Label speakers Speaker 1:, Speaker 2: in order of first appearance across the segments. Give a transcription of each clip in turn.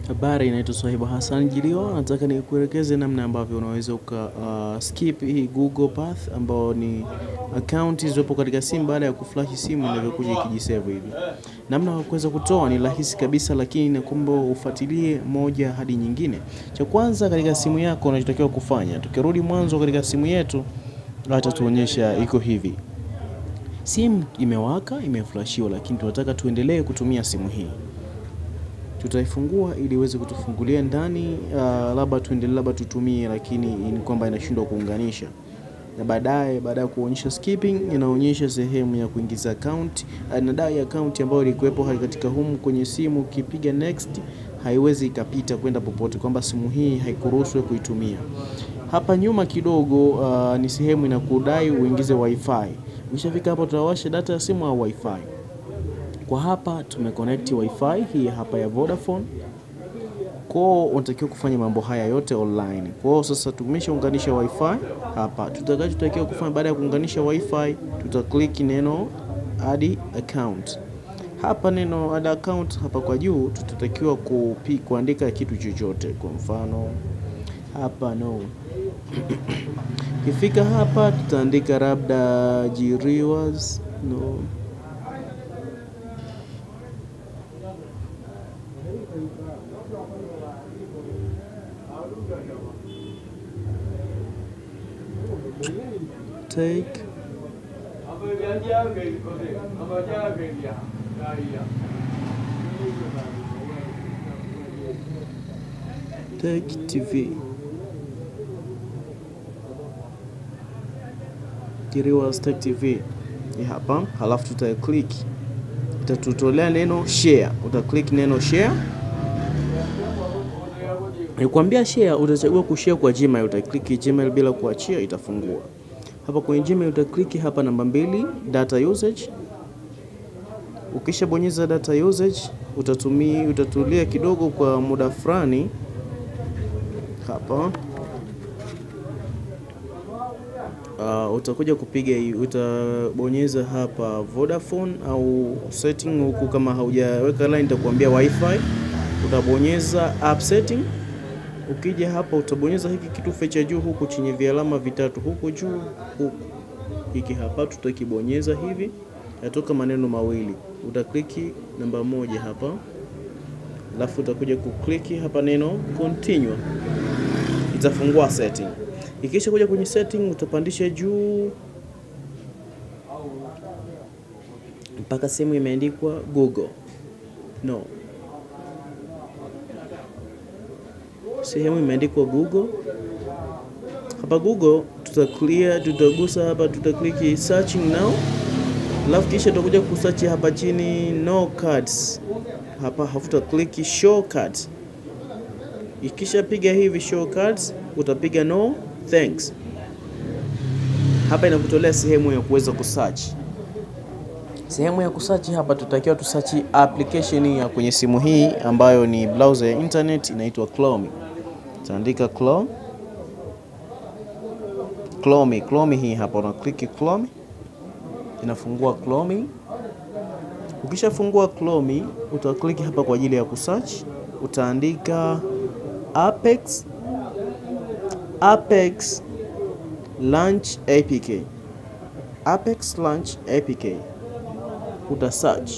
Speaker 1: Habari, inaitwa Swahibu Hassan Jiliwa. Nataka nikuelekeze namna ambavyo unaweza uka uh, skip hii Google Path ambao ni account zilizopo katika simu baada ya kuflash simu inavyokuja ikijisave hivi. Namna ya kuweza kutoa ni rahisi kabisa, lakini nakuomba ufuatilie moja hadi nyingine. Cha kwanza katika simu yako unachotakiwa kufanya, tukirudi mwanzo katika simu yetu, hata tuonyesha iko hivi. Simu imewaka imeflashiwa, lakini tunataka tuendelee kutumia simu hii tutaifungua ili iweze kutufungulia ndani. Uh, labda tuendelee, labda tutumie, lakini ni kwamba inashindwa kuunganisha, na baadaye baada ya kuonyesha skipping, inaonyesha sehemu ya kuingiza account uh, na dai account ambayo ilikuwepo katika humu kwenye simu. Ukipiga next, haiwezi ikapita kwenda popote, kwamba simu hii haikuruhusu kuitumia. Hapa nyuma kidogo, uh, ni sehemu inakudai uingize wifi. Ukishafika hapo, tutawasha data ya simu au wifi kwa hapa tumeconnect wifi hii hapa ya Vodafone. Kwao unatakiwa kufanya mambo haya yote online. Kwao sasa tumeshaunganisha wifi hapa, tutakachotakiwa kufanya baada ya kuunganisha wifi, tutaklik neno add account. Hapa neno add account hapa kwa juu, tutatakiwa kupi, kuandika kitu chochote, kwa mfano hapa no kifika hapa tutaandika labda Jiriwas no take take TV Jiriwas Tech TV ni hapa, halafu tuta click, itatutolea neno share. Uta click neno share, nikwambia share, utachagua kushare kwa Gmail. Uta click Gmail bila kuachia, itafungua hapa kwenye Gmail. Uta click hapa namba mbili, data usage. Ukishabonyeza data usage, utatumia utatulia kidogo kwa muda fulani hapa Uh, utakuja kupiga utabonyeza hapa Vodafone au setting huku, kama haujaweka line itakuambia wifi, utabonyeza app setting. Ukija hapa utabonyeza hiki kitufe cha juu huku chenye vialama vitatu huku juu huku, hiki hapa tutakibonyeza hivi, yatoka maneno mawili, utakliki namba moja hapa, alafu utakuja kukliki hapa neno continue, itafungua setting Ikisha kuja kwenye setting utapandisha juu mpaka sehemu imeandikwa Google. No, sehemu imeandikwa Google. Hapa Google tuta clear, tutagusa hapa, tutaklik searching now, alafu kisha tutakuja kusearch hapa chini no cards hapa, hafuta click show cards. Ikisha piga hivi show cards, utapiga no Thanks. Hapa inakutolea sehemu ya kuweza kusearch. Sehemu ya kusearch hapa tutakiwa tusearch application ya kwenye simu hii ambayo ni browser ya internet inaitwa Chrome. Taandika Chrome. Chrome, Chrome hii hapa una click Chrome. Inafungua Chrome. Ukishafungua Chrome utaklik hapa kwa ajili ya kusearch. Utaandika Apex Apex Launch APK. Apex Launch APK. Uta search.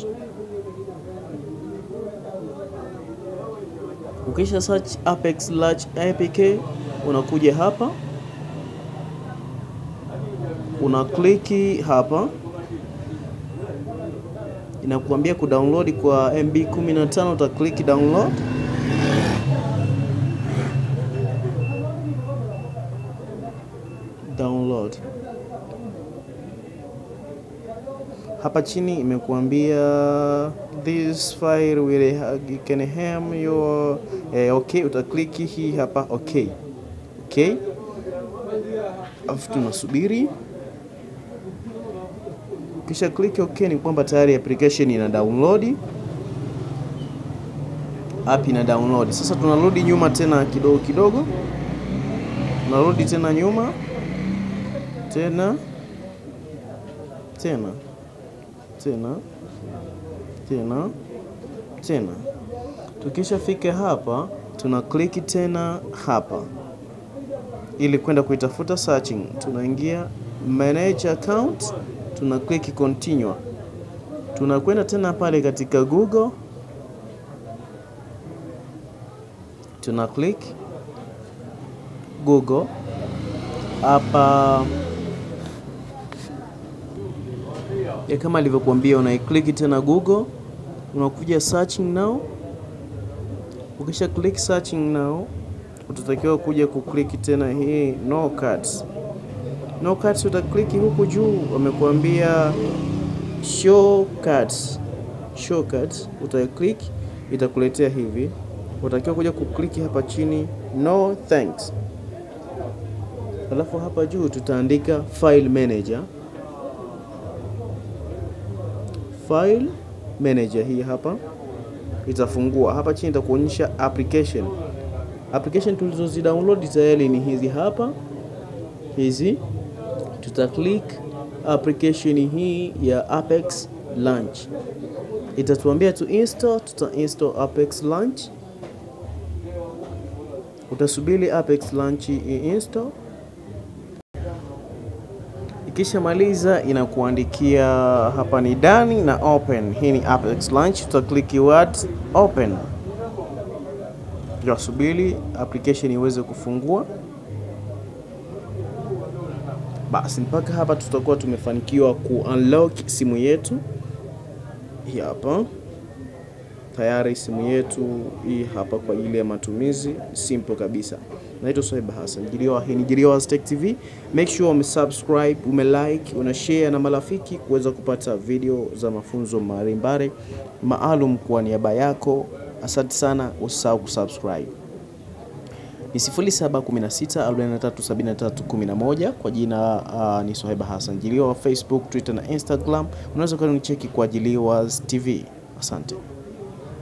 Speaker 1: Ukisha search Apex Launch APK, unakuja hapa una kliki hapa, inakuambia kudownload kwa MB 15, uta click download download hapa chini imekuambia this file will can harm your eh, okay, utakliki hii hapa okay, okay, afu tunasubiri. Kisha click okay, ni kwamba tayari application ina download, app ina download. Sasa tunarudi nyuma tena kidogo kidogo, tunarudi tena nyuma tena tena tena tena tena Tukishafika hapa, tuna click tena hapa ili kwenda kuitafuta searching. Tunaingia manage account, tuna click continue. Tunakwenda tena pale katika Google, tuna click Google hapa ya kama alivyokuambia, unaiclick tena Google, unakuja searching now. Ukisha click searching now, utatakiwa kuja kuclick tena hii no cards. No cards utaklik huku juu, wamekuambia show cards. Show cards utaklik, itakuletea hivi. Utakiwa kuja kuclick hapa chini no thanks, alafu hapa juu tutaandika file manager file manager hii hapa itafungua. Hapa chini itakuonyesha application. Application tulizozi download tayari ni hizi hapa, hizi tuta click application hii ya Apex Launch, itatuambia tu install, tuta install Apex Launch. Utasubiri Apex Launch install Ikishamaliza inakuandikia hapa ni done na open. Hii ni Apex Launch, uta click words open, tutasubiri application iweze kufungua. Basi mpaka hapa tutakuwa tumefanikiwa ku unlock simu yetu. Hii hapa tayari simu yetu hii hapa kwa ajili ya matumizi simple kabisa. Naitwa Swaiba Hassan Jiliwa, hii ni Jiliwa Tech TV. Make sure umesubscribe, umelike, una share na marafiki kuweza kupata video za mafunzo mbalimbali maalum kwa niaba yako. Asante sana, usisahau kusubscribe. Ni 0716437311 kwa jina uh, ni Swaiba Hassan Jiliwa, Facebook, Twitter na Instagram. Unaweza kwenda unicheki kwa Jiliwa TV. Asante.